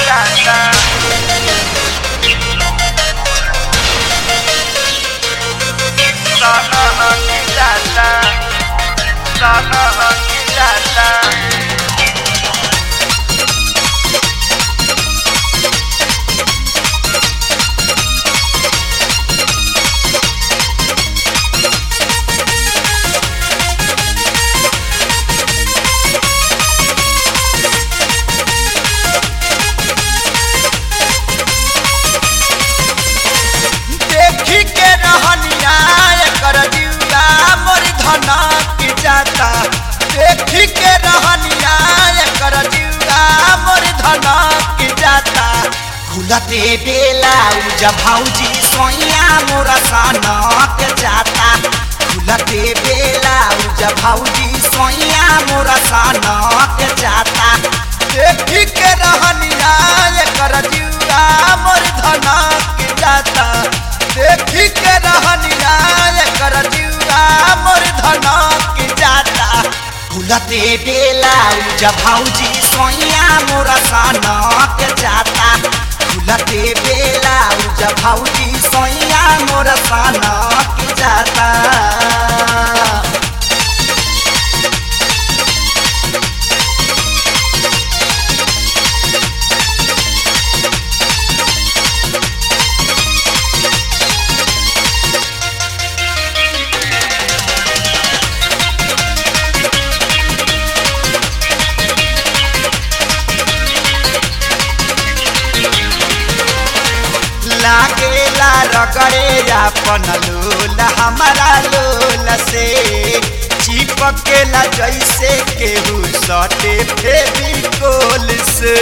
देखी के रहनिया एकर जिउरा मोर धनक जाता देखी के रहनिया एकर जिउरा मोर धनक जाता खुलते बेला उजा भौजी सोइया मोर सनक जाता खुलते बेला उजा भौजी सोइया मोर सनक जाता देखी के रहनिया एकर जिउरा मोर धनक जाता देखी के रहनिया एकर जिउरा मोर धनक जाता खुलते बेला उजा भौजी सोइया मोर सनक जाता खुलते बेला उजा भौजी सोइया मोर सनक जाता लागेला रगड़े अपन लोल हमारा लोल से चिपकेला जैसे केहू सटे फेविकोल से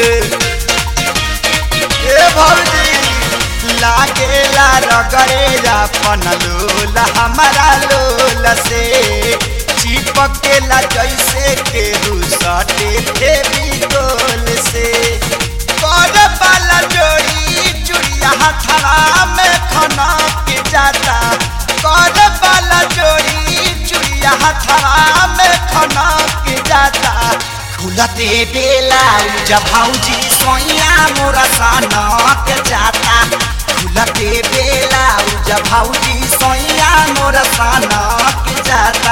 ए भौजी लागेला रगड़े अपन लोल हमारा लोल से चिपकेला जैसे केहू सटे फेविकोल से कर वाला जोड़ी चुड़िया हथड़ा में खना के जाता कर वाला जोड़ी चुड़िया हथड़ा में खना के जाता खुलते बेला उजा भौजी सोइया मोरा सनक जाता खुलते बेला उजा भौजी सोइया मोरा सनक जाता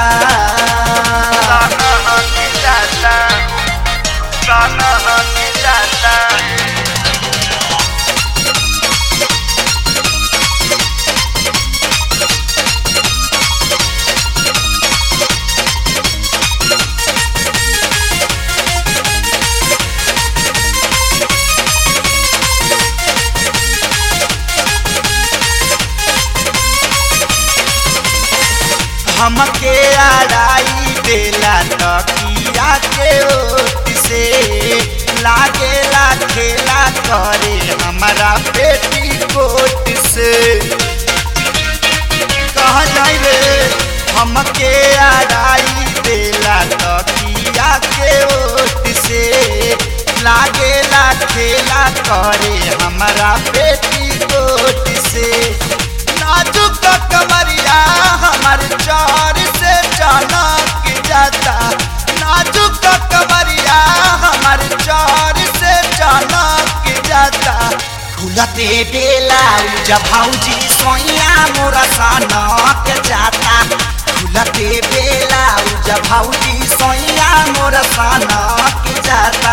हमके आड़ाई देला तकिया के ओट से लागेला खेला करे हमारा पेटी कोट से कहा जाई रे हमके आड़ाई देला तकिया के ओट से लागेला खेला करे हमारा पेटी कोट से नाजुक कमरिया हमार चार से चनक जाता नाजुक कमरिया हमार चार से चनक जाता खुलते बेला उजा भौजी सोइया मोरा सनक जाता खुलते बेला उजा भौजी सोइया मोरा सनक जाता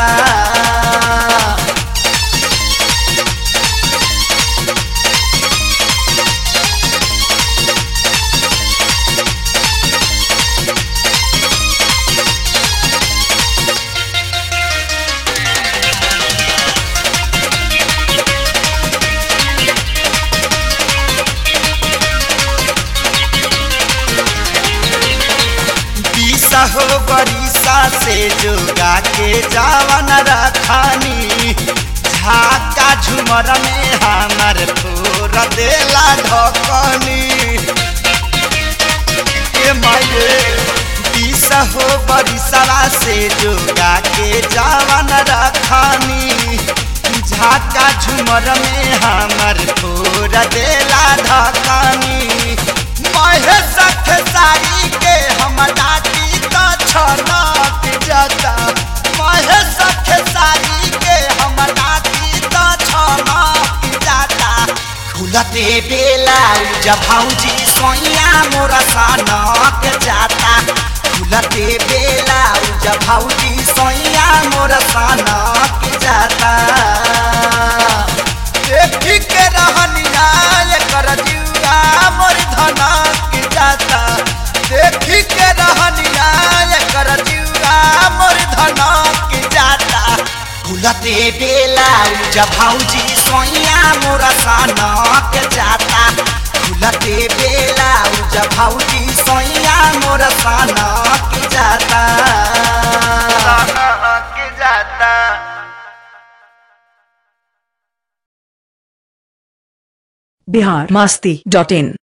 बीसा हो बरिसा से जोगा के जावन रखानी झाका झुमर में हमर फोर देला ढकनी के माये बीसा हो बरिसवा से जोगा के जावन रखानी झाका झुमर में हमर फोर देला ढकनी महेश खेसारी के हम डाटी तो छनक जाता महेश खेसारी के हम डाटी खुलते बेला जब भौजी सोइया मोरा सनक जाता खुलते बेला जब भौजी सोइया मोरा सनक जाता देखी के रहनिया कर जुआ मोर धनक जाता देखी के रहनिया कर जुआ मोर धनक जाता खुलते बेला जब भौजी सोइया मोरा सनक जाता खुलते बेला जब भौजी सोइया मोरा सनक जाता सनक जाता बिहार मास्ती डॉट इन